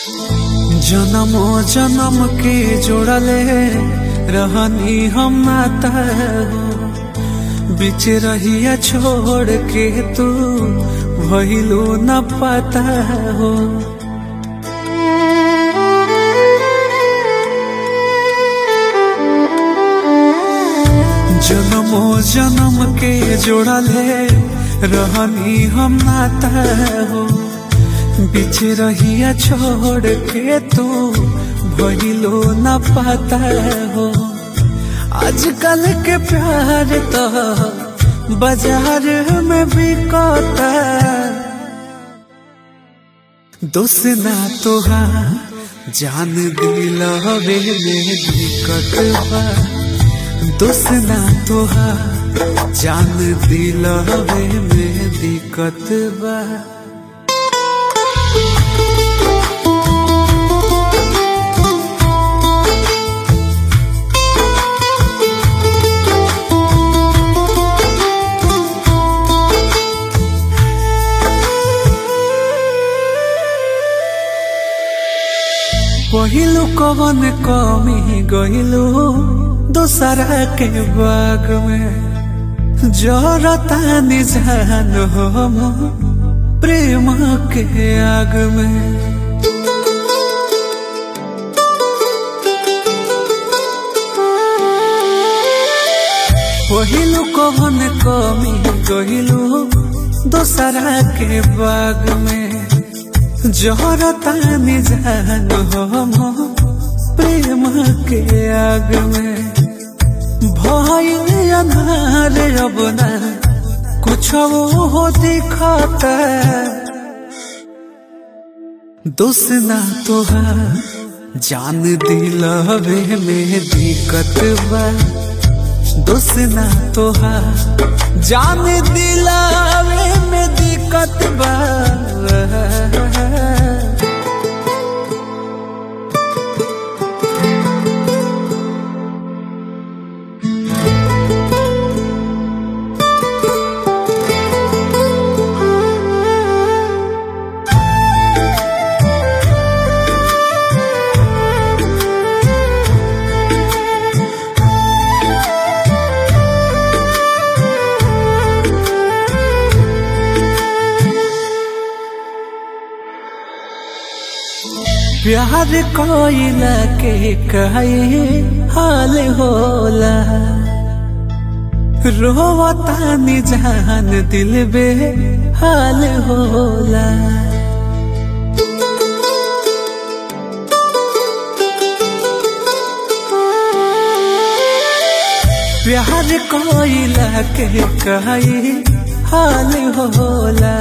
जन्मो जन्म के जोड़ले रहनी हम नाता हो बीच रहिया छोड़ के तू भइलो न पता हो जन्मो जन्म के जोड़ले रहनी हम नाता हो बीच रहिया छोड़ के तू भइलो न पता हो आजकल के प्यार तो बाजार में बिकता दोस्त ना तोहार जान दिलवे में दिक्कत बा दोस्त ना तोहार जान दिलवे में दिक्कत बा पहिलो कवन कमी गइलो दोसरा के बाग में जरता निजान हम प्रेम के आग में पहिलो कवन कमी गइलो दोसरा के बाग में जहरता निजान हम प्रेम के आग में भय अनार अब ना कुछ हो दिखता दोस्त ना तोहार जान दिलवे में दिक्कत बा दोस्त ना तोहार जान दिलवे में दिक्कत बा प्यार कोइला के कहे हाल होला रोवता निजान दिल बे हाल होला प्यार कोइला के कहे हाल होला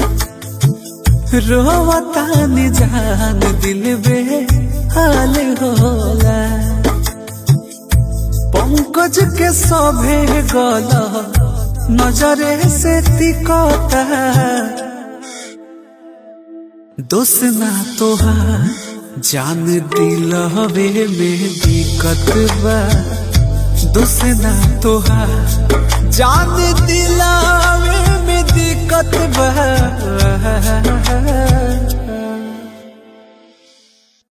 रोवता निजान दिल बे हाल होला पंकज के सभे गल नजरे से तिकता दोस्त ना तोहार जान दिलवे में दिक्कत बा दोस्त ना तोहार जान दिलवे में दिक्कत बा